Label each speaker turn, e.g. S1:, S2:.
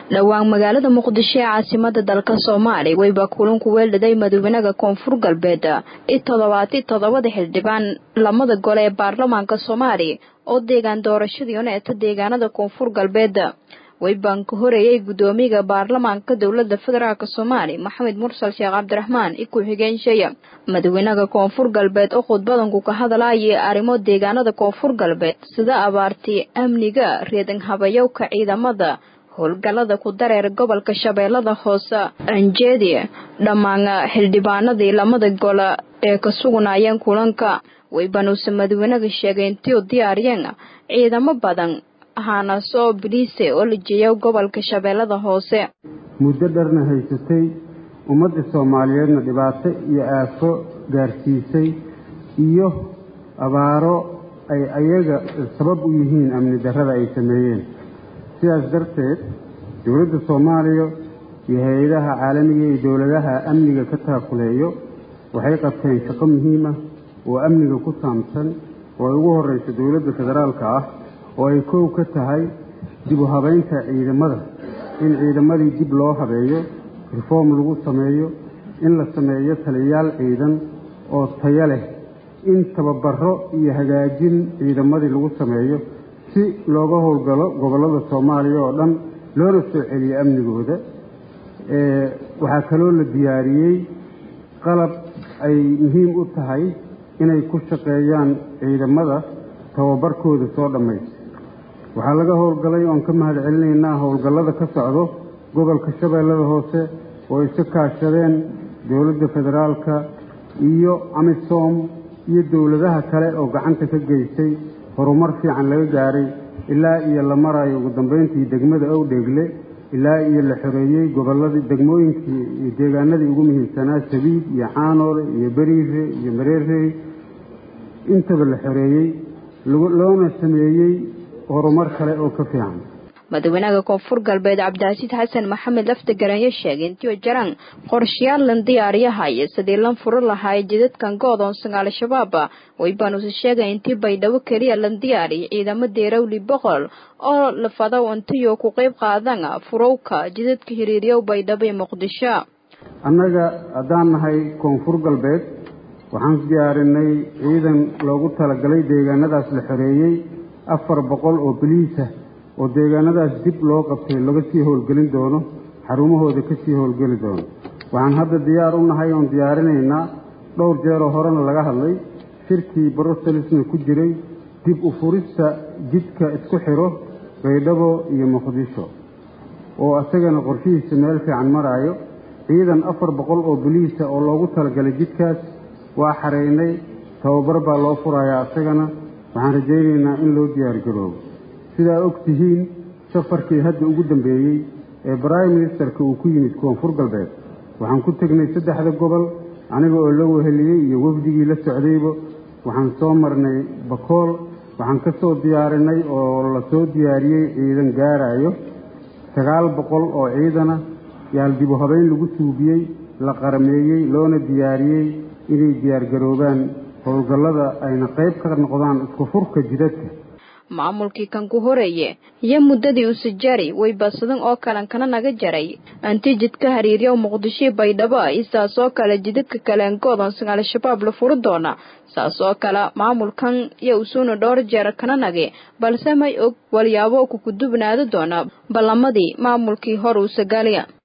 S1: dhowaan magaalada muqdisho ee caasimada dalka soomaaliya weyba kulanku weeldhaday madaxweynaha koonfur galbeed i toddobaati toddobada xildhibaan lamada gole ee baarlamaanka soomaaliya oo deegaan doorashadii uneeta deegaanada koonfur galbeed weybaan ka horeeyay guddoomiyaha baarlamaanka dowlada federaalk soomaaliya maxamed mursal sheekh cabdiraxmaan i ku-xigeenshaya madaxweynaha koonfur galbeed oo khudbadanku ka hadlayay arrimo deegaanada koonfur galbeed sida abaartii amniga reedan habayowka ciidamada howlgallada ku dareer gobolka shabeellada hoose anjeedi dhammaan xildhibaanadii lamada gole ee ka sugnaayeen kulanka weybanuuse madaxweynaha sheegay intii u diyaariyeen ciidamo badan ahaanasoo biliise oo la jeeya gobolka shabeellada hoose
S2: muddo dharna haysatay ummadda soomaaliyeedna dhibaato iyo aafo gaarsiisay iyo abaaro ay ayaga sabab u yihiin amni darrada ay sameeyeen sidaas darteed dowladda soomaaliya iyo hay-adaha caalamiga iyo dowladaha amniga ka taakuleeyo waxay qabteen shaqo muhiim ah oo amniga ku saabsan oo ay ugu horreyso dowladda federaalka ah oo ay kow ka tahay dib u habaynta ciidamada in ciidamadii dib loo habeeyo reform lagu sameeyo in la sameeyo taliyayaal ciidan oo tayo leh in tababaro iyo hagaajin ciidamadii lagu sameeyo si looga howlgalo gobollada soomaaliya oo dhan loona soo celiyo amnigooda waxaa kaloo la diyaariyey qalab ay muhiim u tahay inay ku shaqeeyaan ciidamada tababarkooda soo dhammaysa waxaa laga howlgalay oon ka mahad celinaynaa howlgallada ka socdo gobolka shabeellada hoose oo iska kaashadeen dowladda federaalka iyo amisom iyo dowladaha kale oo gacanta ka geystay horumar fiican laga gaaray ilaa iyo la marayo ugu dambayntii degmada owdheegle ilaa iyo la xoreeyey gobolladii degmooyinkii iyo deegaanadii ugu muhiimsanaa sabiid iyo caanoole iyo beriire iyo mareerey intaba la xoreeyey loona sameeyey horumar kale oo ka fiican
S1: madaxweynaha koonfur galbeed cabdicasiid xasan maxamed lafta garanyo sheegay intii jaraan qorshayaal lan diyaariyahaya sidii lan furo lahaay jidadkan goodoonsan al-shabaab waybaanuse sheegay intii baydhabo keliya lan diyaariya ciidamo deerawli boqol oo lafadaw intiyo ku qayb qaadan furowka jidadka hiriiryow baydhabo ee muqdisho
S2: annaga haddaan nahay koonfur galbeed waxaan diyaarinay ciidan loogu talagalay deegaanadaas la xoreeyey afar boqol oo biliisa oo deegaanadaas dib loo qabtay laga sii howlgelin doono xarumahooda ka sii howlgeli doono waxaan hadda diyaar u nahay oon diyaarinaynaa dhowr jeeroo horena laga hadlay shirkii bruselisna ku jiray dib u furista jidka isku xiro baydhabo iyo muqdisho oo isagana qorshihiisa meel fiican maraayo ciidan afar boqol oo biliisa oo loogu talagalay jidkaas waa xareynay tababar baa loo furayaa isagana waxaan rajaynaynaa in loo diyaargaroobo sidaa og tihiin safarkii hadda ugu dambeeyey ee brime ministerka uu ku yimid koonfur galbeed waxaan ku tegnay saddexda gobol aniga oo la weheliyey iyo wafdigii la socdayba waxaan soo marnay bakool waxaan ka soo diyaarinay oo la soo diyaariyey ciidan gaarayo sagaal boqol oo ciidana yaal dibu habeyn lagu suubiyey la qarameeyey loona diyaariyey inay diyaargaroobaan howlgallada ayna qayb ka noqdaan isku furka jidadka
S1: maamulkii kan ku horeeye iyo muddadii usajari way badsadan oo kalan kana naga jaray anti jidka hariiryo muqdisho baydhabo isaas oo kale jidadka kaleen goodoonsan al-shabaab la furi doona saas oo kale maamulkan iyo usuuna dhowr jeer kana nage balse may og walyaabo ku kudubnaada doona ballamadii maamulkii hor uu sagaaliya